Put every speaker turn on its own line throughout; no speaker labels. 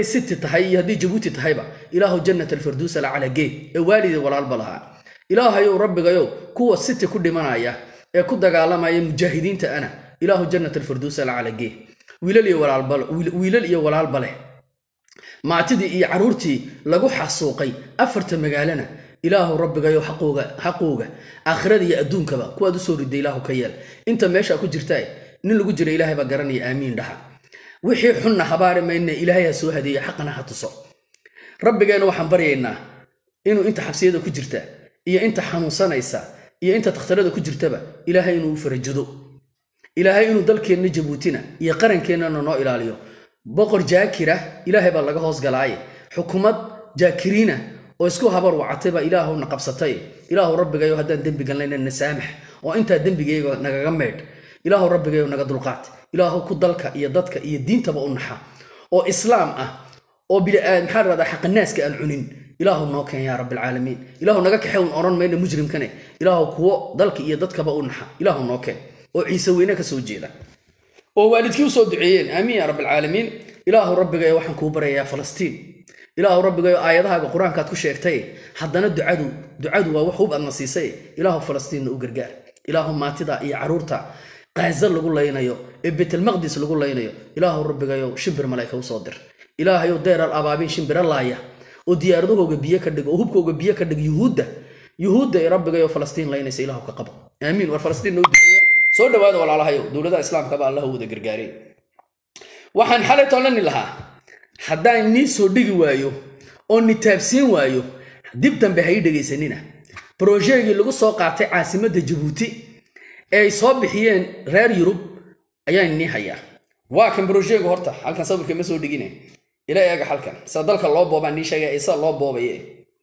hadday city tahay iyo haddii jabuuti tahayba ilaahu jannat alfirduus alacala geed ee waalidii walaalba lahaa ilaahayow rabbigayow kuwa city ku dhimanaya ee ku dagaalamaya mujaahidiinta ana ilaahu jannat alfirduus alacala geed wiilal iyo walaalba wiilal iyo walaalba leh maatidii iyo carruurtii lagu xasuuqay afarta magaalana ilaahu rabbigayo xaqooga xaqooga aakhirada iyo adduunkaba kuwaad usoo riday ilaahu ka yeel inta meesha ku jirtaa nin lagu jira ilaahay baa garanaya aamiin dhaha wixii xunna habaari mayne ilaahay ha soo hadeeye xaqana ha tuso rabbigeena waxaan baryaynaa inuu inta xabsiyada ku jirta iyo inta xanuunsanaysa iyo inta takhtarada ku jirtaba ilaahay inuu u farajudo ilaahay inuu dalkeenna jabuutina iyo qarankeenana noo ilaaliyo boqor jaakira ilaahay baa laga hoos galaaye xukumad jaakiriina oo isku habar wacatay baa ilaahuna qabsatay ilaahu rabbigayo haddaan dembi galnayna na saamax oo intaa dembigayga nagaga meydh ilaahu rabbigayo naga dulqaat ilaahu ku dalka iyo dadka iyo diintaba u naxa oo islaam ah oo maxaa rahdaa xaqanaaska aan cunin ilaahu noo keen yaa rabbilcaalamiin ilaahu naga kaxe un oran mayna mujrimkane ilaahu kuwo dalka iyo dadkaba u naxa ilaahu noo keen oo ciise weyne ka soo jeeda oo waalidkii usoo duceeyeen aamiin yaa rabbilcaalamiin ilaahu rabbigayo waxaan kuu barayaa falastiin ilaahu rabbigayo aayadahaaga qur-aankaad ku sheegtay haddana ducadu ducadu waa wax hub aadna siisay ilaahu falastiinna u gargaar ilaahu maatida iyo carruurta qaaza lagu laynayo ee betelmaqdis lagu laynayo ilaahu rabbigayo shimbir malayka usoo dir ilaahayow deeral abaabiin shimbira laaya oo diyaaradahooga biyo ka dhig oo hubkooga biyo ka dhig yuhuudda yuhuudda ee rabbigayo falastiin laynaysa ilaahu ka qabo aamiin war falastiin noo duceeya soo dhawaada walaalahayow dowladaha islaamkaba allah wada gargaarey waxaan xalay toolani lahaa haddaan nii soo dhigi waayo oo ni taabsiin waayo dib dambe ha ii dhegaysanina brojeegii lagu soo qaatay caasimadda jabuuti ee ay soo bixiyeen reer yurub ayaan nii hayaa waa kan brojeegu horta halkan sawirka ma soo dhigine ila eega halkan sida dalka loo boobaa nii sheegay isa loo boobaye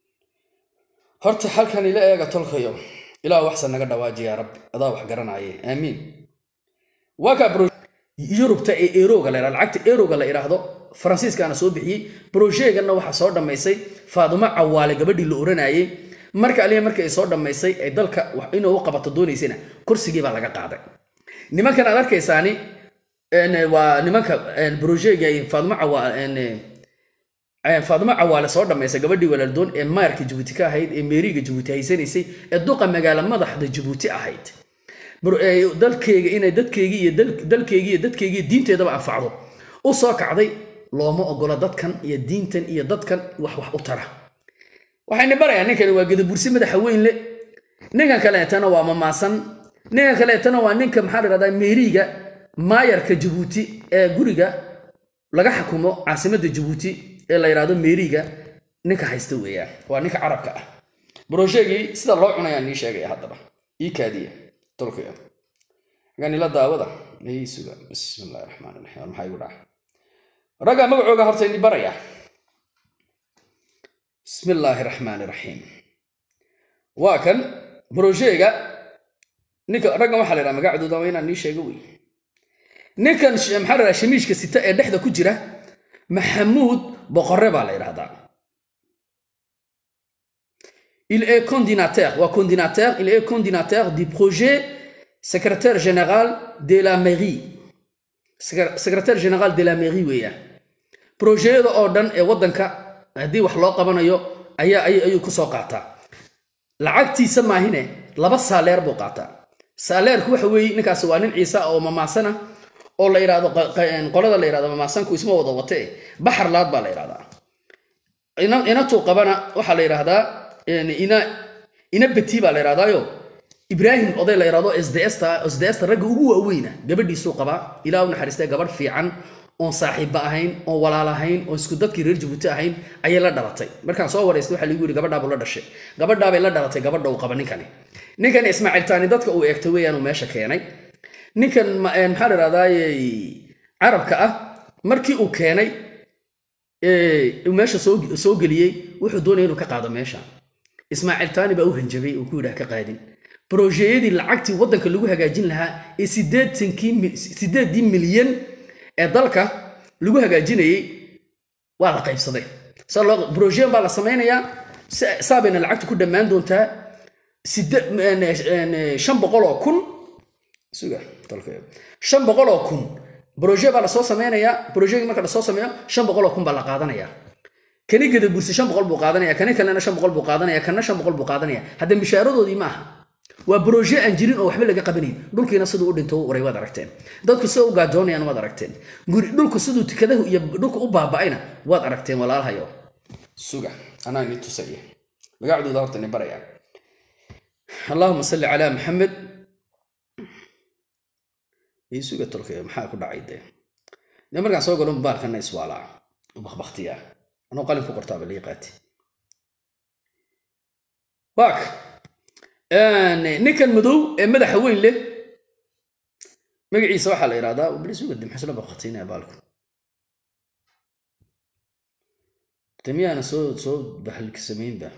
horta halkan ila eega tolkayo ilaa waxsan naga dhawaaji yaa rabbi adaa wax garanaaye aamiin waa kaa yurubta ee eroga la lacagta eroga la idhaahdo faransiiskaana soo bixiyey brojeeganna waxaa soo dhammaysay faadumo cawaale gabadhii la oranayey marka aliya markii ay soo dhammaysay ay dalka inuu u qabato doonaysana kursigii baa laga qaaday nimankan aad arkaysaani waa nimanka brojeega faadumo cawaale faadumo cawaale soo dhammaysay gabadhii walaaldoon ee maarka jabuuti ka ahayd ee meeriga jabuuti haysanaysay ee duqa magaalo madaxda jabuuti ahayd dalkeyga inay dadkeygii iyo dalkeygii iyo dadkeygii diinteedaba anfacdo u soo kacday looma ogola dadkan iyo diintan iyo dadkan wax wax u tara waxayna barayaa ninkani waa gadabursi madaxa weyn le ninkan kaleetana waa mamaasan ninkan kaleetana waa ninka maxaa la dhahdaa meeriga maayarka jabuuti ee guriga laga xukumo caasimadda jabuuti ee la yidhahdo meeriga ninka haysta weeyaan waa ninka carabka ah brojeegii sida loo cunayaan nii sheegaya haddaba ii kaadiya tolkaya ganila daawada ii suga bismi illahi raxmaan raxiim maxaa igu dhaca ragga magacooga horta ini baraya bismi illaahi raxmaani raxiim waa kan brojeega ninka raggan waxaa la yidhaha magacdooda waa inaan nii sheego wey ninkan maxaa la yidhaha shamiishka sita ee dhexda ku jira maxamuud boqorre baa la yidhahdaa Il est coordinateur, ou coordinateur, il est coordinateur du projet secrétaire général de la mairie. Secrétaire général de la mairie weeyaan. Projeyada oo dhan ee waddanka haddii wax loo qabanayo ayaa ayuu ku soo qaataa. Lacagtiisa maahine laba saaleer buu qaataa. Saaleerku waxa weeye ninkaasi waa nin ciise oo mamaasana oo la yidhaahdo qolada la yidhahdo mamaasanku isma wada watee baxar laad baa la yidhahdaa. Inatuu qabana waxaa la yidhaahdaa ina ina beti baa la yidhahdaayo ibraahim oday la yidhahdo sdsta sdsta ragga ugu waaweyna gabadhiisuu qabaa ilaa u naxariistay gabadh fiican oon saaxiibba ahayn oon walaal ahayn oon isku dadkii reer jabuuti ahayn ayay la dhalatay markaan soo waraystay waxaa lagu yidhi gabadhaabuu la dhashay gabadhaabay la dhalatay gabadha uu qaba ninkani ninkani ismaaciil taani dadka uu eegtay weeyaan uu meesha keenay ninkan maxaa la yidhahdaaye carabka ah markii uu keenay meesha soo geliyey wuxuu doonaya inuu ka qaado meesha ismaaciil taani baa u hanjabay uu ku yidhaha ka qaadin brojeyadii lacagtii waddanka lagu hagaajin lahaa ee sideedii milyan ee dalka lagu hagaajinayey waa la qaybsaday brojean baa la samaynayaa saabayna lacagtu ku dhammaan doontaa shan boqol oo kun suga shan boqol oo kun broje baa lasoo samaynayaa brojegi marka lasoo sameeyo shan boqoloo kun baa la qaadanaya kani gada bursi shan boqol buu qaadanaya kani kalena shan boqol buu qaadanaya kana shan boqol buu qaadanaya hadda mishaaradoodii ma aha waa broje aan jirin oo waxba laga qabanayn dhulkiina siduu u dhinto uray waad aragteen dadku sida u gaajoonayaan waad aragteen guri dhulku siduu tikadahu iyo dhulku u baaba'ayna waad aragteen walaalhayo suga anaa ni tusaya magacdooda horta ni baraya allahuma salli calaa maxamed ii suga tolkaya maxaa ku dhacay dee dee markaan soo galo mubaalkana iswaalaa bakbaktiya anoo qalin ku qortaaba lii qaati waak ninkan madow ee madaxa weyn leh magaciisa waxaa la yidhahdaa blisuga dimxisla bakbatinaya baalku de miyaana soo soo bahalka samaynba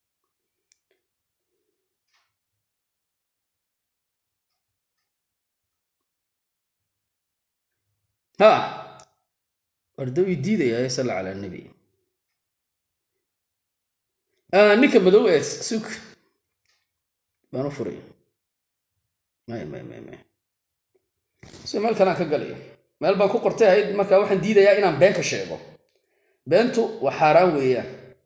ha warda ii diidaya salla cala nabi ninka madow ee sug baan u furay may may may may si meel kalaan ka galaya meel baan ku qortay ahayd marka waxaan diidayaa inaan been ka sheego beentu waa xaaraan weeyaan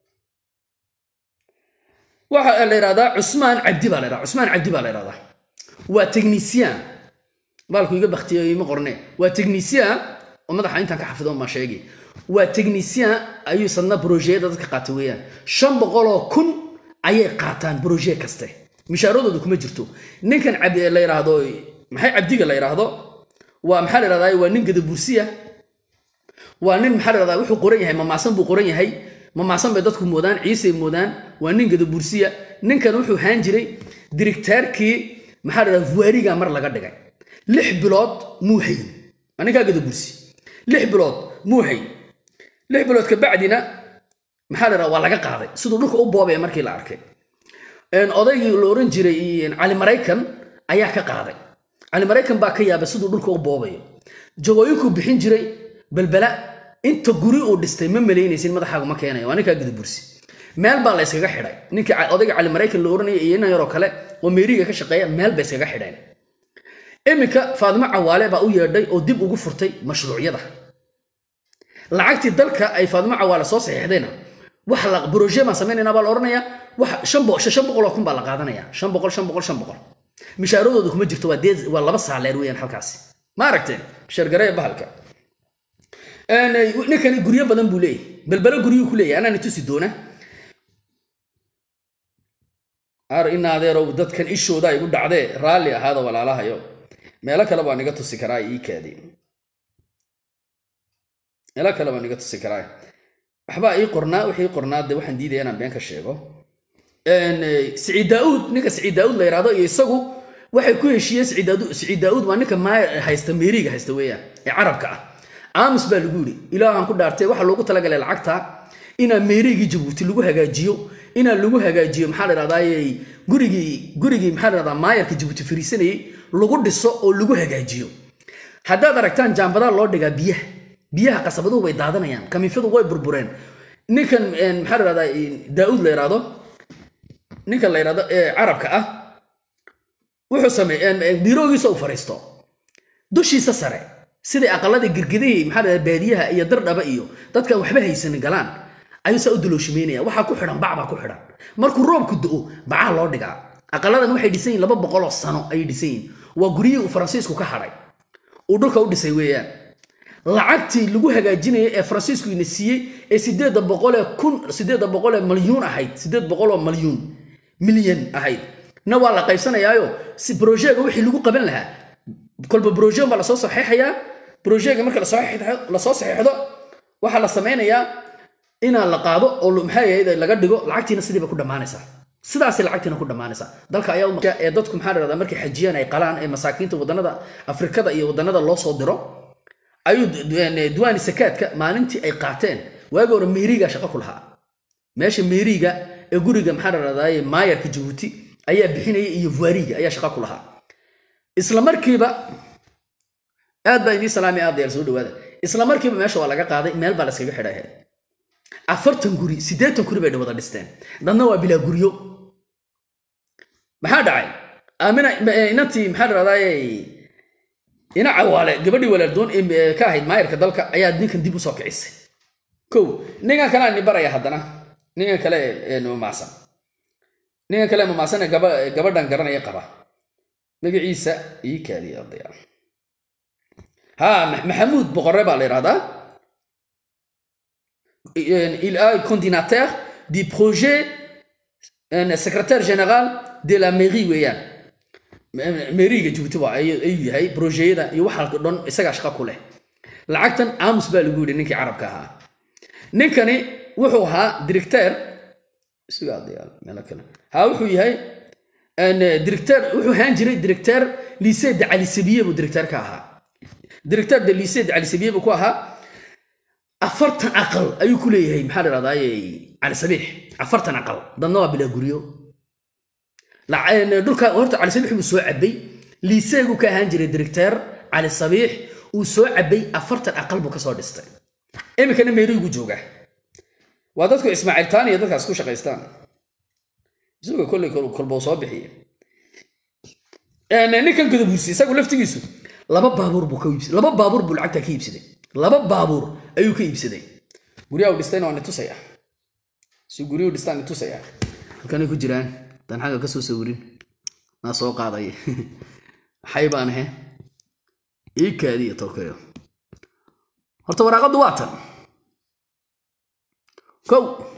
waxa la yidhahdaa cusmaan cabdi baa la yidhahdaa cusmaan cabdi baa la yidhahdaa waa technician baalku iga baktiyo ima qorne waa technician oo madaxa intaan ka xafido maa sheegi waa technician ayuu sadna brojeyada dadka qaata weeyaan shan boqoloo kun ayay qaataan broje kaste mishaaradooda kuma jirto ninkan la yidhaahdo maxay cabdiga la yidhaahdo waa maxaa la yidhahdaa waa nin gadabursiya waa nin maxaa la yidhahdaa wuxuu qoran yahay mamaasan buu qoran yahay mamaasan bay dadku moodaan ciisay moodaan waa nin gadabursiya ninkan wuxuu haan jiray dirigtaarkii maxaa la yidhahdaa vuariga mar laga dhigay lix bilood muu hayn waa ninkaa gadabursi lix bilood muu hayn lix bilood kabacdina maxaa la yidhahdaa waa laga qaaday siduu dhulka u boobaya markii la arkay odaygii la oran jiray cali maraykan ayaa ka qaaday cali maraykan baa ka yaabay siduu dhulka u boobayo jagooyinkuu bixin jiray balbala inta guri uu dhistay ma malaynaysin madaxaagu ma keenayo waa ninkaa gudabursi meel baa la yskaga xidhay ninkii odayga cali maraykan la oranaya iyo inan yaroo kale oo meeriga ka shaqeeya meel bay iskaga xidheen iminka faadimo cawaale baa u yeedhay oo dib ugu furtay mashruucyada lacagtii dalka ay faadimo cawaale soo saxiixdayna wax la broje baan samaynayna baa la odhanayaa wax shan boqol oo kun baa la qaadanaya shan boqol shan boqol shan boqol mishaaradooda kuma jirto waa dee waa laba saaleer weeyaan halkaasi ma aragteen shargaree bahalka ninkani guryo badan buu leeyahy balbelo guryuu ku leeyahy anaani tusi doona ar in adeerow dadkan ishooda igu dhacdee raalli ahaada walaalahayo meelo kale baan iga tusi karaa ii kaadi meelo kale baan iga tusi karaa waxbaa ii qornaa wixii qornaa de waxaan diidaya inaan been ka sheego siciid daauud ninka siciid daauud la yidhahdo iyo isagu waxay ku heshiiyeen siciid daauud waa ninka maay haysta meeriga haysta weeyaan ee carabka ah aamus baa lagu yidhi ilaahan ku dhaartay waxaa loogu talagalay lacagta inaa meerigii jabuuti lagu hagaajiyo inaa lagu hagaajiyo maxaa la dhahdaa gurigii gurigii maxaa la dhahdaa maayarka jabuuti fariisanayey lagu dhiso oo lagu hagaajiyo haddaad aragtaan jaambadaa loo dhigaa biyaha biyaha qasabaduhu way daadanayaan kamiifadu way burbureen ninkan maxaa la dhahdaa daauud la yidhahdo ninkan la yidhahdo ee carabka ah wuxuu sameey biiroogiisa u fariisto dushiisa sare siday aqalada girgidihii maxaa la baadiyaha iyo dardhaba iyo dadkan waxba haysanin galaan ayuu saa u dalooshimeynaya waxaa ku xidhan bac baa ku xidhan markuu roobku do-o bacaa loo dhigaa aqaladan waxay dhisan yihin laba boqoloo sano ayay dhisan yihin waa guryihii uu faransiisku ka hadhay uu dhulka u dhisay weeyaan lacagtii lagu hagaajinayay ee faransiisku ina siiyey ee sideedda boqolee kun sideedda boqolee malyuun ahayd sideed boqoloo malyuun milyan ahayd na waa la qaybsanayaayo si brojega wixii lagu qaban lahaa kolba brojen baa lasoo saxeexayaa brojega marka lasoo saxeexdo waxaa la samaynayaa inaa la qaado oo maxaa yahayd laga dhigo lacagtiina sidiiba ku dhammaanaysaa sidaas lacagtiina ku dhammaanaysaa dalka ayaa ee dadku maxaa dhahdaa markay xajiyaan ay qalaan ee masaakiinta wadannada afrikada iyo wadannada loo soo diro ayuu diwaani sakaadka maalintii ay qaateen waagi hore meeriga shaqo ku lahaa meesha meeriga ee guriga maxaa dhahdaa maayarka jabuuti ayaa bixinaya iyo vuariga ayaa shaqo ku lahaa isla markiiba aad baa idiin salaami aad yaal soo dhawaada isla markiiba meesha waa laga qaaday meel baa la iskaga xidhay afartan guri siddeetan guri bay wada dhisteen dadna waa bilaa guryo maxaa dhacay aamina inantii maxaa dhahdaay ina cawaale gabadhii walaaldoon ee ka ahayd maayarka dalka ayaa ninkan dib usoo kicisay kow ninkan kale aan baraya haddana ninkan kale ee mamacsan ninkan kale mamacsan ee gaba- gabadhan garanaya qaba magaciisa ii kaadiya odayaal ha Ma- maxamuud boqore baa la yidhahdaa il a coordinateur du projet un secrétaire général de la mairie weeyaan meriga Djibouti waa ayuu ayuu yahay projeyada iyo waxa dhan isaga shaqo ku leh lacagtan aamus baa lagu yidhi ninkii carabka ahaa ninkani wuxuu ahaa directeur isugaa dayaal meel kale ha wuxuu yahay een directeur wuxuu ahaan jiray directeur lycée de Ali Sabiye buu directeur ka ahaa directeur de lycée de Ali Sabiye buu ku ahaa afartan aqal ayuu ku leeyahay maxaa la dhahdaa cali sabiix afartan aqal dadna waa bilaa guryo La- een, dhulka horta cali sabiix buu soo cabay liiseegu ka ahaan jiray directeur cali sabiix uu soo cabay afartan aqal buu kasoo dhistay iminkana meerigu jooga waa dadku ismaaciil taan iyo dadkaas ku shaqaystaan isaga kolley kol- kolbuu soo bixiye Een, ninkan gudabuursi isagu laftigiisu laba baabuur buu ka iibsaday laba baabuur buu lacagta ka iibsaday laba baabuur ayuu ka iibsaday guryaha uu dhistayna waa nitusaya si guryuhu dhistaan nitusaya halkanay ku jiraan dan xagga ka soo sawirin naa soo qaaday maxay baan ahe ii kaadiya tolkayo horta waraaqaddu waa tan kow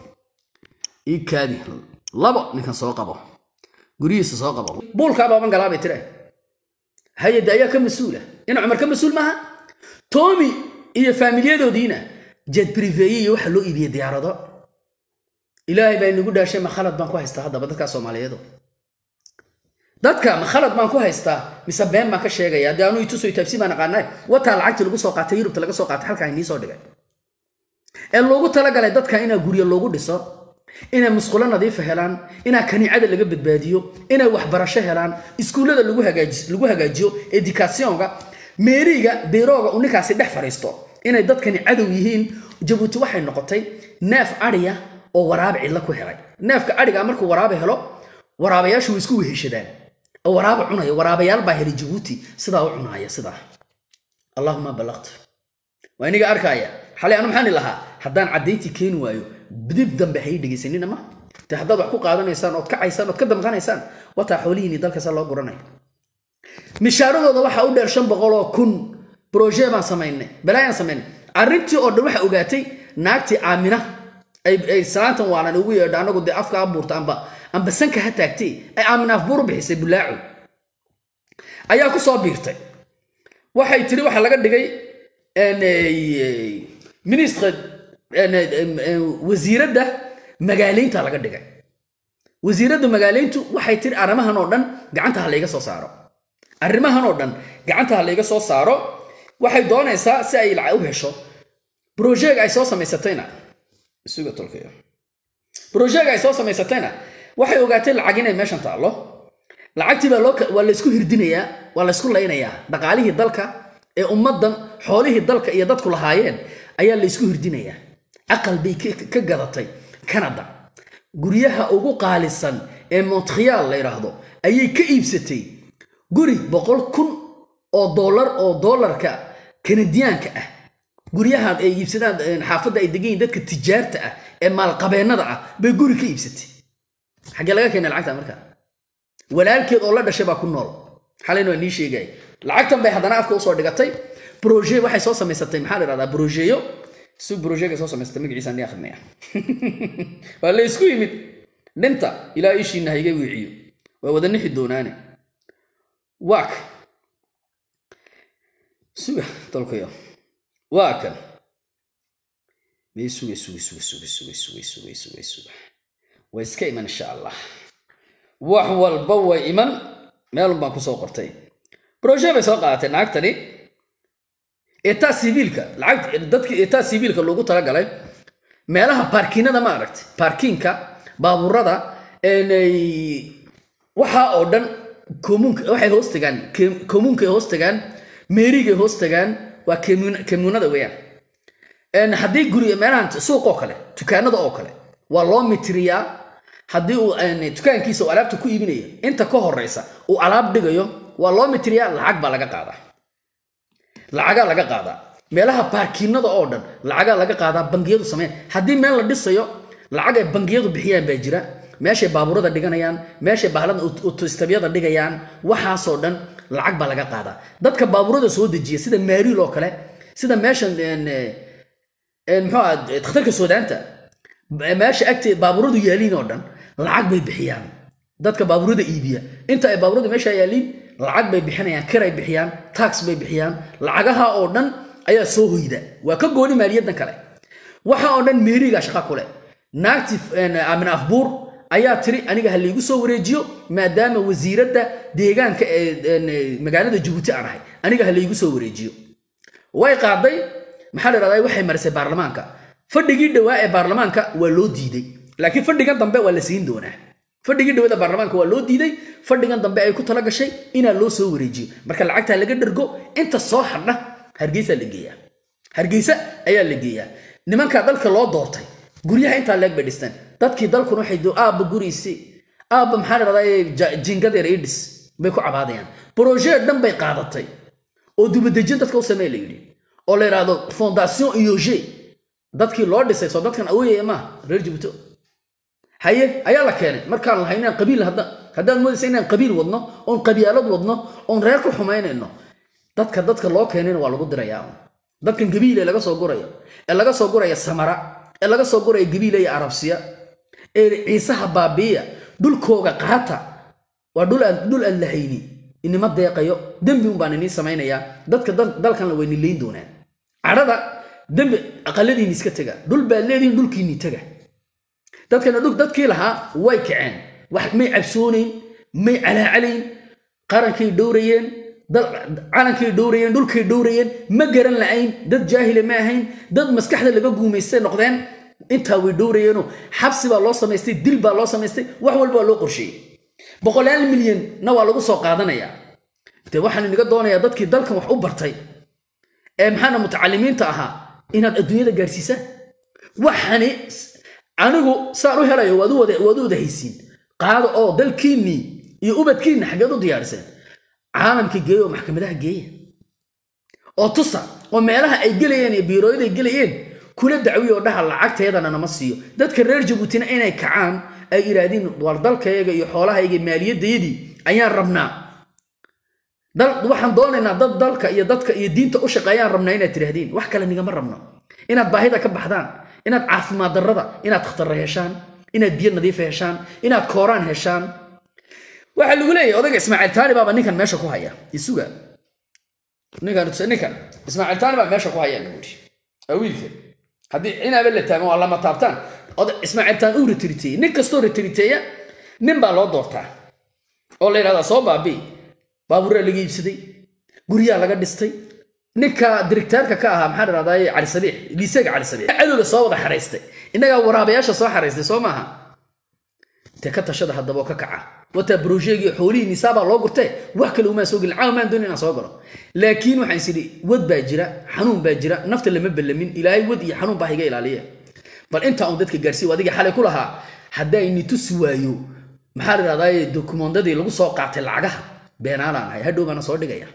ii kaadi labo ninkan soo qabo guryihiisa soo qabo buulkaa baaban galaa bay tire hay-adda ayaa ka mas-uula ina cumar ka mas-uul maaha toomi iyo faamilyadoodiina jet briveeye iyo waxa loo iibiyey diyaarado ilaahay baa inagu dhaashay ma khalad baan ku haystaa haddaba dadkaa soomaaliyeedo dadka ma khalad baan ku haystaa mise been baan ka sheegaya haddii anuu ituso taabsi baan aqaanay wataa lacagtii lagu soo qaatay yurubta laga soo qaatay halkaa inii soo dhigay ee loogu talagalay dadka inaa guryo loogu dhiso inay musqulo nadiifa helaan inaa kaniicada laga badbaadiyo inay waxbarasho helaan iskuullada lagu hagaaji- lagu hagaajiyo educationka meeriga beerooga uu ninkaasi dhex fadhiisto inay dadkani cadow yihiin jabuuti waxay noqotay neef adhiya oo waraabe cidla ku helay neefka adhiga markuu waraabe helo waraabayaashu way isku weheshadaan oo waraabe cunaya waraabayaal baa helay jabuuti sidaa u cunaaya sidaa allahuma ballaqtu waa iniga arkaya xalay anu maxaan lahaa haddaan caddayntii keeni waayo dib dambe hay dhegaysanina ma de haddaad wax ku qaadanaysaan ood kacaysaan ood ka damqanaysaan wataa xoolihiini dalkasa loo guranaya mishaaradooda waxaa u dheer shan boqol oo kun broje baan samaynay balaayaan samaynay arrintii oo dhan waxaa ogaatay naagtii aamina ay ay salaantan waanan ugu yeedha anagu dee afka abuurta amba amba sanka ha taagtay ay aamin afbuur u bixisay bulaaco ayaa ku soo biirtay waxay tiri waxaa laga dhigay een, eh, ministre een, een, een, wasiiradda magaaleynta laga dhigay wasiiradda magaaleyntu waxay tiri arrimahan oo dhan gacanta ha layga soo saaro arrimahan oo dhan gacanta ha layga soo saaro waxay doonaysaa si ay lacag u hesho brojeega ay soo samaysatayna isuga tolkayo brojeega ay soo samaysatayna waxay ogaatay lacag inay meeshan taallo lacagtii baa loo ka- waa laysku hirdinayaa waa laysku laynayaa dhaqaalihii dalka ee ummaddan xoolihii dalka iyo dadku lahaayeen ayaa laysku hirdinayaa aqal bay ka ka gadatay canada guryaha ugu qaalisan ee montreal la yidhaahdo ayay ka iibsatay guri boqol kun oo dollar oo dollarka kanadiyaanka ah guryaha ay iibsadaan een, xaafadda ay degan yihiin dadka tijaarta ah ee maalqabeennada ah bay guri ka iibsatay xaggee laga keenay lacagta markaa walaalkeed oo la dhashay baa ku nool xalayna waa nii sheegay lacagtan bay haddana afka usoo dhigatay broje waxay soo samaysatay maxaa la yidhahdaa brojeyo si brojega soo samaysatay magaciisa ni akrinaya waa la isku yimid dhinta ilaa ishiina hayga wiiciyo waa wada nixi doonaane waak suga tolkayo waa kan may suga suga suga suga suga suga suga suga suga way iska iman insha allah wax walba way iman meelun baan kusoo qortay broje bay soo qaadatay naagtani etaa siviilka lacag dadki etaa siviilka loogu talagalay meelaha baarkiinada ma aragtay baarkiinka baabuurada een, ay- waxaa oo dhan komuunka waxay hoos tagaan ke- komuunkay hoos tagaan meerigay hoos tagaan waa kemuun- kemuunada weeyaan Een, haddii guri meelahan suuq oo kale dukaanada oo kale waa loo mitiriyaa haddii uu een, dukaankiisa uu alaabta ku iibinayo inta ka horeysa uu alaab dhigayo waa loo mitiriyaa lacag baa laga qaadaa lacagaa laga qaadaa meelaha baarkiinada oo dhan lacagaa laga qaadaa bangiyadu sameyn haddii meel la dhisayo lacag ay bangiyadu bixiyaan baa jira meeshay baabuurada dhiganayaan meeshay bahlada utustabyada dhigayaan waxaasoo dhan lacag baa laga qaadaa dadka baabuurada soo dejiya sida maariil oo kale sida meeshan muxuu dhakhtarka suudaanta meesha agtee baabuuradu yaaliin oo dhan lacag bay bixiyaan dadka baabuurada iibiya inta ay baabuurada meesha yaaliin lacag bay bixinayaan kiray bixiyaan tax bay bixiyaan lacagaha oo dhan ayaa soo hoyda waa ka gooni maaliyadan kale waxa oo dhan meeriga shaqa kule naagti amin afbuur ayaa tiri aniga ha laygu soo wareejiyo maadaama wasiiradda deegaanka ee magaalada jabuuti aan ahay aniga ha laygu soo wareejiyo way qaaday maxaa la dhahdaa waxay marisay baarlamaanka fadhigii dhowaa ee baarlamaanka waa loo diiday laakiin fadhigan dambe waa la siin doonaa fadhigii dhawada baarlamaanka waa loo diiday fadhigan dambe ay ku tala gashay inaa loo soo wareejiyo marka lacagtaa laga dhergo inta soo hadha hargeysa la geeyaa hargeysa ayaa la geeyaa nimanka dalka loo doortay guryaha intaa leeg bay dhisteen dadkii dalkuna waxay aabba guriisi aabba maxaa la dhahdaa jingadeer idhis bay ku cabaadayaan brojee dhan bay qaadatay oo dubadejin dadka u samee la yidhi oo la yidhaahdo fondation iyoge dadkii loo dhisay soo dadkan awoyaya maaha reer jibuuto haye ayaa la keenay markaan lahay inaan qabiil haddaan moodaysa inaan qabiil wadno oon qabyaalad wadno oon reer ku xumaynayno dadka dadka loo keenayna waa lagu dirayaa dadkan gabiile laga soo gurayo ee laga soo guraya samara ee laga soo guraya gabiile iyo arabsiya ee ciisaha baabiiya dhulkooga qaata waa dhul aan lahayni inima deeqayo dembi un baan inii samaynayaa dadka dalkanla way nilayn doonaan cadhada dembi aqaladiini iska tega dhul baad leedihin dhulkiinii tega dadkana dhul dadkii lahaa way kaceen wax may cabsoonayn may calaacalayn qarankay dhowrayeen calankay dhowrayeen dhulkay dhowrayeen ma garan la'ayn dad jaahile ma ahayn dad maskaxda laga guumaystay noqdeen intaa way dhowrayeenoo xabsi baa loo samaystay dil baa loo samaystay wax walba waa loo qorsheeyey boqolaal milyanna waa lagu soo qaadanayaa de waxaan inaga doonayaa dadkii dalkan wax u bartay ee maxaana mutacalimiinta ahaa inaad adduunyada gaadhsiisaan waxani anigu saan u helayo waad u wada haysiin qaado oo dalkiinnii iyo ubadkiinna xaggeed u diyaariseen caalamka geeya oo maxkamadaha geeya oo tusa oo meelaha ay gelayeen iyo biirooyada ay gelayeen kula dacwiya oo dhaha lacagteedana nama siiyo dadka reer jabuutina inay kacaan ay idhaahdiin war dalkayaga iyo xoolahayga maaliyadayadii ayaan rabnaa waxaan doonaynaa dad dalka iyo dadka iyo diinta u shaqeeyaan rabnaa inaad tidhaahdeen wax kale nigama rabno inaad baahida ka baxdaan inaad caafimaad darrada inaad khatarra heshaan inaad biyo nadiifa heshaan inaad kooraan heshaan waxaa lagu leeyahay odayga ismaaciil taani baaba ninkan meesha ku haya isuga ninkan ninkan ismaaciil taani baa meesha ku haya lagu yidhi waa wiilka haddii inaaba la taagan waa lama taabtaan ismaaciil taan uu retiriteeyey nin kastoo retiriteeya nin baa loo doortaa oo la yidhahdaa soo baabii baabuuraa laga iibsaday guryaa laga dhistay ninka dirigtaarka ka ahaa maxaa dhahdaa cali sabiix liiseega cali sabiix cadowga soo wada xaraystay innagaa waraabayaasha soo xaraystay soo maaha te ka tashada haddaba oo ka kaca wataa brojeegii xoolihii nisaabaa loo gurtee wax kale umaan soo gelin caawa maan doonin inaan soo galo laakiin waxaan is idhi wad baa jira xanuun baa jira nafta lama bellamin ilaahay wad iyo xanuun baa iga ilaaliya bal intaa un dadka gaarsiiy adiga xalay ku lahaa haddaa ini tusi waayo maxaa la dhahdaa dokumondadii lagu soo qaatay lacagaha beenaalaan ahay hadhow baana soo dhigaya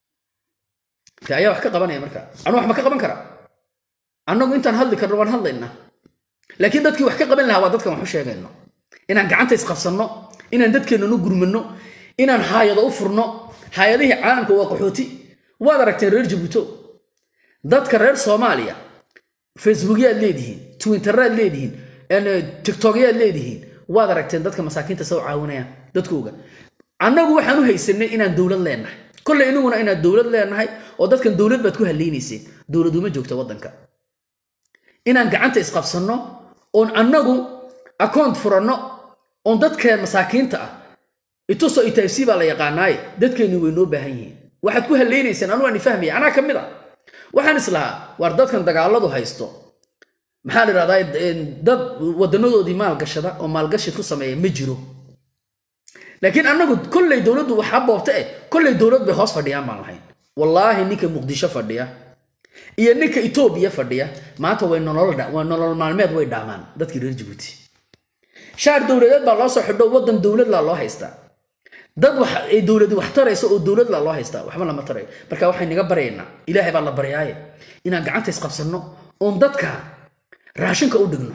te ayaa wax ka qabanaya marka anu wax ma ka qaban kara annagu intaan hadli karno waan hadlaynaa laakiin dadkii wax ka qaban lahaa waa dadkan wax u sheegayno inaan gacanta isqabsanno inaan dadkeennanu gurmanno inaan haayado u furno haayadihii caalamka waa qaxooti waad aragteen reer jabuuto dadka reer soomaaliya facebookyaad leedihiin twitteraad leedihiin tiktokyaad leedihiin waad aragteen dadka masaakiinta soo caawinayaan dadkooga annagu waxaan u haysanay inaan dowlad leenahay kolley inaguna inaan dowlad leenahay oo dadkan dowlad baad ku hallaynayseen dowladuma joogta waddanka inaan gacanta isqabsanno oon annagu account furanno oon dadkeen masaakiinta ah ituso itaabsi baa la yaqaanaaye dadkeenni way noo baahan yihiin waxaad ku hallaynayseen anu aan ifahmaya anaa ka mid a waxaan islahaa waar dadkan dagaaladu haysto maxaa la idhahdaa dad wadanadoodii maalgashada oo maalgashi ku sameeya ma jiro laakiin annagu kolley dowladdu waxaa boobta eh kolley dowlad bay hoos fadhiyaan baan lahayn wallaahi ninka muqdisho fadhiya iyo ninka etoobiya fadhiya maanta way nololwaa nolol maalmeed way dhaamaan dadkii reer jabuuti shaar dowladeed baa loo soo xidho waddan dowladlaa loo haystaa dad wax ay dowladi wax tarayso oo dowlad la loo haystaa waxba lama tarayo marka waxay naga baryaynaa ilaahay baa la baryaaye inaan gacanta isqabsanno oon dadka raashinka u dhigno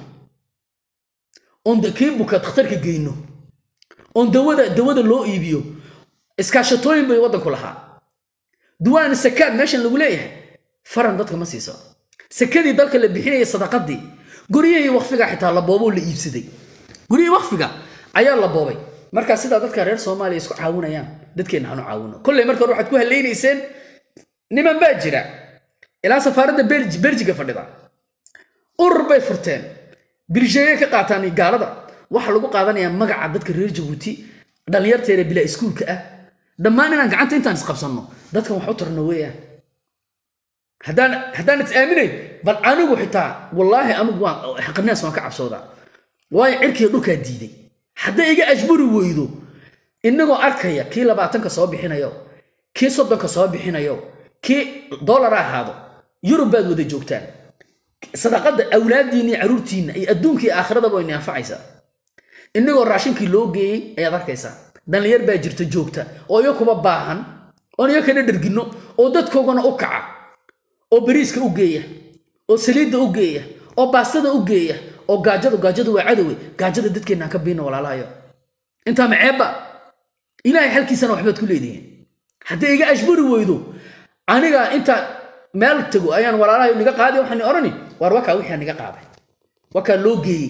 oon kii buka dhakhtarka geyno oon dawada dawada loo iibiyo iskaashatooyin bay waddanku lahaa duwaan sakaad meeshan lagu leeyahay faran dadka ma siiso sakadii dalka la bixinayay sadaqadii guryihii wakfiga xitaa la booboo la iibsaday guryihii wakfiga ayaa la boobay markaa sidaa dadka reer soomaaliya isku caawinayaan dadkeenna hanu caawino kolley marka hore waxaad ku hallaynayseen niman baa jira ilaa safaaradda berjiga fadhida urur bay furteen birsheeye ka qaataan gaalada waxaa lagu qaadanayaa magaca dadka reer jabuuti dhallinyarteeda bilaa iskuulka ah dhammaan inaan gacanta intaan isqabsanno dadkan wax u tarno weeyaan haddaan haddaan is aaminayn bal anigu xitaa wallaahi anigu waan xaqinaas waan ka cabsoodaa waayo cirkiga dhulkaa diiday hadday iga ajburi weydo inagoo arkaya kii labaatanka soo bixinayo kii soddonka soo bixinayo kii dollara ahaado yurub baad wada joogtaan sadaqadda awlaaddiinna iyo caruurtiinna iyo adduunkii aakhiradaba wayna anfacaysaa inagoo raashinkii loo geeyey ayaad arkaysaa dhallinyar baa jirta joogta oo iyo kuba baahan oon iyo kana dherginno oo dadkoogana u kaca oo bariiska u geeya oo saliidda u geeya oo baastada u geeya oo gaajadu gaajadu waa cadowe gaajada dadkeennaan ka biina walaalahayo intaa maceebba ilaahay xalkiisana waxbaad ku leedihiin haddii iga ashburi weydo aniga inta meel tago ayaan walaalahayo niga qaadi waxaan odhani waar wakaa wixii niga qaaday wakaa loo geeyey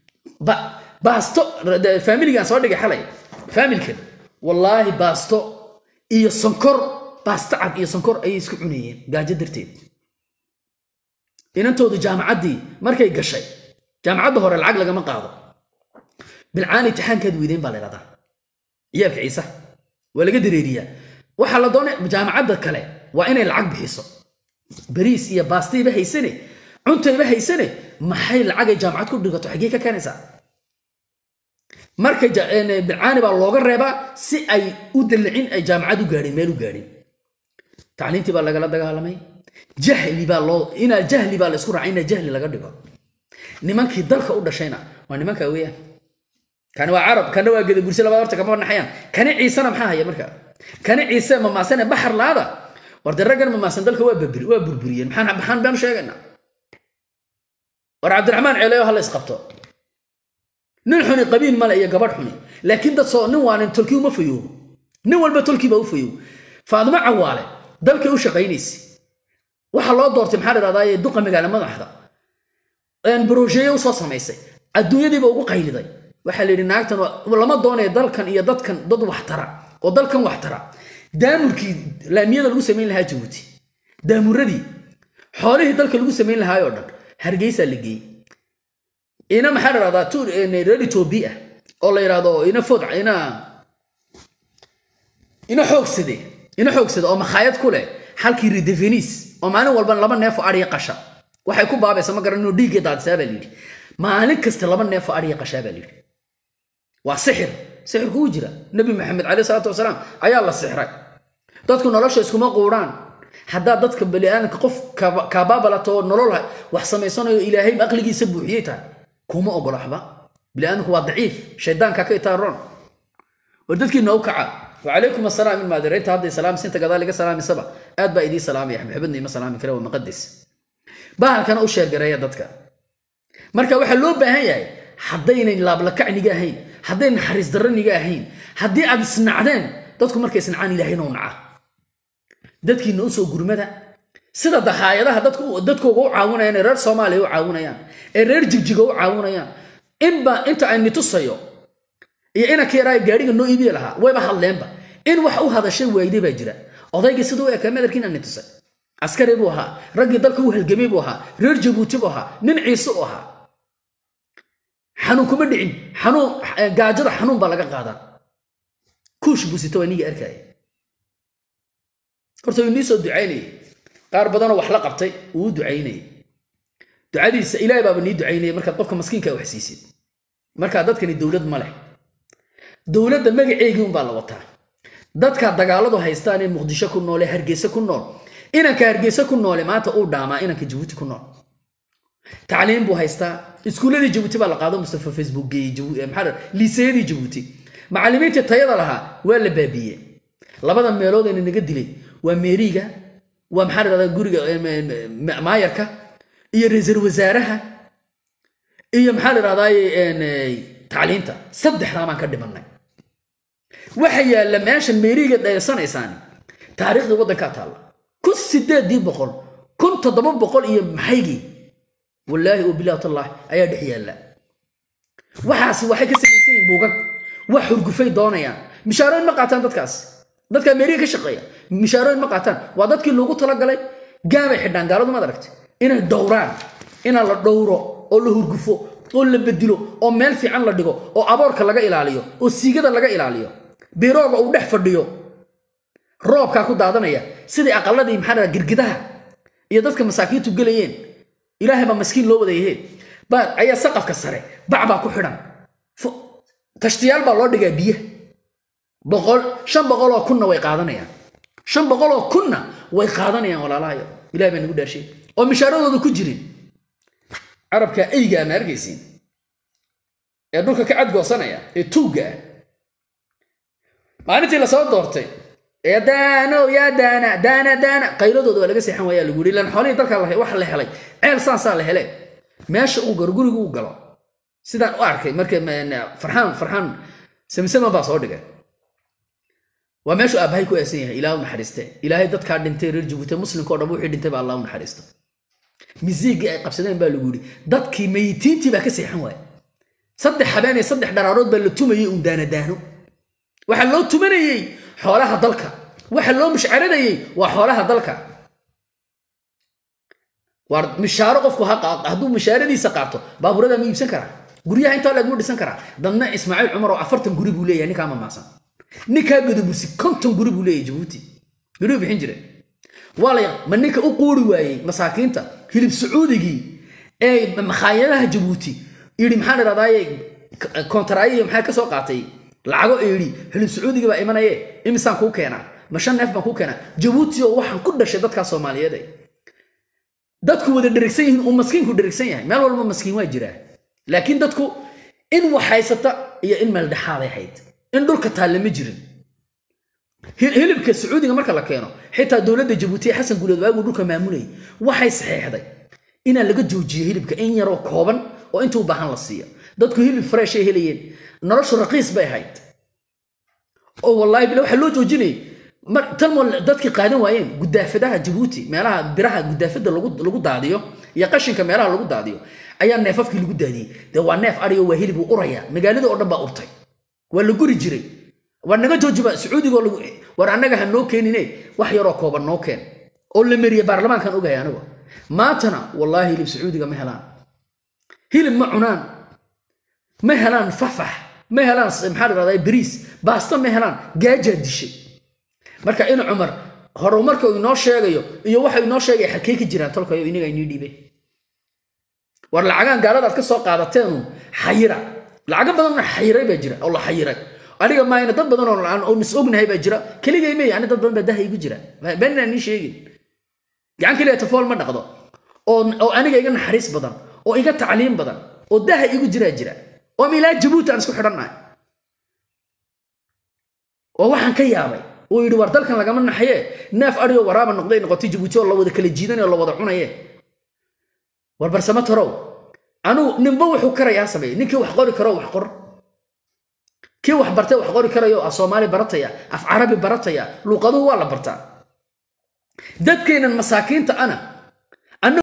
baasto faamiligaan soo dhigay xalay faamilkan wallaahi baasto iyo sonkor baasto cad iyo sonkor ayay isku cunayeen gaajo darteed inantoodu jaamacaddii markay gashay jaamacadda hore lacag lagama qaado bilcaan intixaankaad weydeen baa la ydhahdaa ciyaalka ciise waa laga dareeriyaa waxaa la doonay jaamacadda kale waa inay lacag bixiso bariis iyo baastayba haysane cuntayba haysane maxay lacagay jaamacad ku dhigato xaggee ka keenaysaa marka bilcaani baa looga reebaa si ay u dallicin ay jaamacad u gaadhin meel u gaadhin tacliintii baa lagala dagaalamay jahli baa loo inaa jahli baa la isku raacay inaa jahli laga dhigo nimankii dalka u dhashayna waa nimanka weeyaan kani waa carab kana waa gadabursi labada horta kama naxayaan kani ciisena maxaa haya marka kani ciise mamaasane baxar laada war dee raggan mamaasan dalka waa babri waa burburiyeen maxaan maxaan baanu sheegaynaa war cabdiraxmaan ceeleyo ha la isqabto nin xuni qabiil male iyo gabadh xuni laakiin dad soo nin waanin tolkii uma fayoobo nin walba tolkii baa u fayoobo faadimo cawaale dalkay u shaqaynaysa waxaa loo doortay maxaa dhahdaa duqa magaala madaxda brosheeye usoo samaysay adduunyadiiba ugu qayliday waxaa la yidhi naagtan lama doonaya dalkan iyo dadkan dad waxtara oo dalkan waxtara daamurkii laamiyada lagu samayn lahaa jabuuti daamuradii xoolihii dalka lagu samayn lahaayoo dhan hargeysaa la geeyey ina maxaa la dhahdaa reer etoobiya oo la yidhahdo ina food ina ina xoogsade ina xoogsade oo makhaayad ku leh halkii ridevenis oo maalin walba laba neef oo adhiya qasha waxay ku baabaysa ma garan inuu dhiiggii daadisaa baa layidhi maalin kasta laba neef oo adhiya qashaa baa layidhi waa sixir sixirku uu jira nebi maxamed caleyh salaatu wasalaam ayaa la sixray dadku nolosha iskuma quudhaan haddaad dadka baniaadamka qof kaabaabalato nolol wax samaysanayo ilaahay aqligiisa buuxiyey tahay kuma ogola waxba biniaadamku waa daciif shaydaanka ka itaaroon war dadkiina u kaca wacalaykum asalaam ilmaadireynta hadday salaamsinta gadaal iga salaamisaba aad baa idii salaamaya maxabadna ima salaami kale waa maqadis bahalkana u sheergareeya dadka marka waxaa loo baahan yahay haddaynan laablakacniga ahayn hadday naxariis daraniga ahayn haddii aad isnacdeen dadku markay isnacaan ilaahayna u naca dadkiina usoo gurmada sida dahaayadaha dadkooga u caawinayaan ee reer soomaaliya u caawinayaan ee reer jigjiga u caawinayaan inba inta ayni tusayo iyo inanka yaraa gaadhiga noo iibiya lahaa wayba hadleenba in wax u hadashay waayday baa jira odaygii siduu u ekaa madarkiin ani tusay askari buu ahaa raggii dalka u halgamay buu ahaa reer jabuuti buu ahaa nin ciise u ahaa xanuun kuma dhicin xanuun gaajada xanuun baa laga qaadaa kuush buu sita waa niga arkaya horta uu inii soo ducaynayay qaar badanoo wax la qabtay uu u ducaynayay ducadiisa ilaahay baaba nii ducaynayay markaad qofka maskiinka wax siisid markaa dadkani dowlad ma leh dowladda magaceegii unbaa la wataa dadka dagaaladu haystaan ee muqdisho ku nool ee hargeysa ku nool inanka hargeysa ku noole maanta uu dhaamaa inanka jabuuti ku nool tacliim buu haystaa iskuulladii jabuuti baa la qaado mustafa facebook geeyey maxaa liiseyadii jabuuti macallimiintii tayada lahaa waa la baabiiyey labada meelood ayna naga dilay waa meeriga waa maxaa la dhahdaa guriga maayarka iyo ra-iisul wasaaraha iyo maxaa la dhahdaa tacliinta saddexdaa baan ka dhimanay waxa yaalla meeshan meeriga dhaysanaysaan taariikhda waddankaa taalla kun sideedii boqol kun toddoba boqol iyo maxaygii wallaahi oo bilahi tallaah ayaa dhex yaalla waxaasi waxay ka samaysan yihiin buugag wax hurgufay doonayaan mishaarooyin ma qaataan dadkaas dadka ameerika ka shaqeeya mishaarooyin ma qaataan waa dadkii loogu talagalay gaamay xidhaan gaaladu maad aragtay inay dhowraan ina la dhowro oo la hurgufo oo la bedilo oo meel fiican la dhigo oo aboorka laga ilaaliyo oo siigada laga ilaaliyo birooga uu dhex fadhiyo roobkaa ku daadanaya sidai aqaladii maxaa dhaha girgidaha iyo dadka masaakiintu gelayeen ilaahay baa maskiin loo wadayahe baa ayaa saqafka sare bac baa ku xidhan tashtiyaal baa loo dhigaa biyaha boqol shan boqol oo kunna way qaadanayaan shan boqol oo kunna way qaadanayaan walaalahayo ilahay baa nagu dhaashay oo mishaaradooda ku jirin carabka eyga ma arkaysiin ee dhulka ka cadgoosanaya ee tuugga ah maalintii lasoo doortay ee daano yaa daana daana daana qayladooda waa laga seexan waayaa lagu yidhi ilan xoolihii dalka waxa la helay ceel saasaa la hele meesha uu galo gurigu u galo sidaan u arkay marka farxaan farxaan samsama baa soo dhigay waa meeshu aabbahay ku aasan yahay ilaah u naxariiste ilaahay dadkaa dhintay reer jabuuti muslimkao dhan wixii dhintay baa allah u naxariista misiigii ay qabsadeen baa lagu yidhi dadkii mayitiintii baa ka seexan waaya saddex habeen iyo saddex dharaarood baa la tumayey uun daanadaano waxaa loo tumanayey xoolaha dalka waxa loo mushcaradayey waa xoolaha dalka waa mishaaro qofku hadduu mishaaradiisa qaato baaburada ma iibsan karaa guryaha intaa leeg mu dhisan karaa dadna ismaaciil cumar oo afartan guri buu leeyahay ninkaa mamaasan ninkaa godobursi konton guri buu leeyahay jabuuti guri bixin jire waalay ma ninka u quuri waayey masaakiinta hilib sacuudigii ee makhaayadaha jabuuti yidhi maxaa dhadaaye kontaraayihi maxaa ka soo qaatay lacago eedhi hilib sacuudigii baa imanaye imisaan kuu keenaa ma shan neef baan kuu keenaa jabuuti oo waxaan ku dhashay dadkaa soomaaliyeed dadku wada dherigsan yihiin uu maskiinku dherigsan yahay meel walba maskiin waa jiraa laakiin dadku in wax haysata iyo in meel dhexaaday hayd in dhulka taalle ma jirin hilibka sacuudiga marka la keeno xitaa dowladda jabuuti ee xasan guuleed waaguu dhulka maamulayay waxay saxeexday inaa laga joojiyo hilibka in yaroo kooban oo intuu baahan la siiyo dadku hilib fresh ay helayeen noloshu raqiis bay ahayd oo wallaahi bila waxaa loo joojinayay talmo dadkii qaadan waayeen gudaafadaha jabuuti meelaha biraha gudaafada lagu daadiyo iyo qashinka meelaha lagu daadiyo ayaa neefafkii lagu daadiyey dee waa neef ariyo waa hilib uu uraya magaalada oo dhan baa urtay waa la guri jiray war naga joojiba sacuudigo war annaga ha noo keenine wax yaroo kooban noo keen oo la meriye baarlamaankan ogahay anigu maantana wallaahi hilib sacuudiga ma helaan hilib ma cunaan ma helaan fafax ma helaan maxaa la dhahdaa bariis baasta ma helaan gaajaa dishay marka in cumar horumarka uu inoo sheegayo iyo waxa inoo sheegaya xalkey ka jiraan tolkayo inaga inii dhiibay war lacagaan gaaladaad ka soo qaadateenu xayira lacago badanna xayiray baa jira oo la xayiray aniga maayna dad badan oo nis ognahay baa jira keligay mey ani dad badan baa daha igu jira beenaan nii sheegin gacan keliya tafool ma dhaqdo oo aniga iga naxariis badan oo iga tacliim badan oo daha igu jiraa jira oo milaa jabuuti aan isku xidhannahay oo waxaan ka yaabay uu yidhi war dalkan lagama naxaye neef adhiyo waraaba noqday noqotay jabuuti oo la wada kala jiidanay oo la wada cunaye war barsamo tarow anugu ninba wuxuu karayaa sameeye ninkii wax qori karo wax qor kii wax bartay wax qori karayo af soomaali barataya af carabi barataya luuqaduhu waa la bartaa dadkeennan masaakiinta ana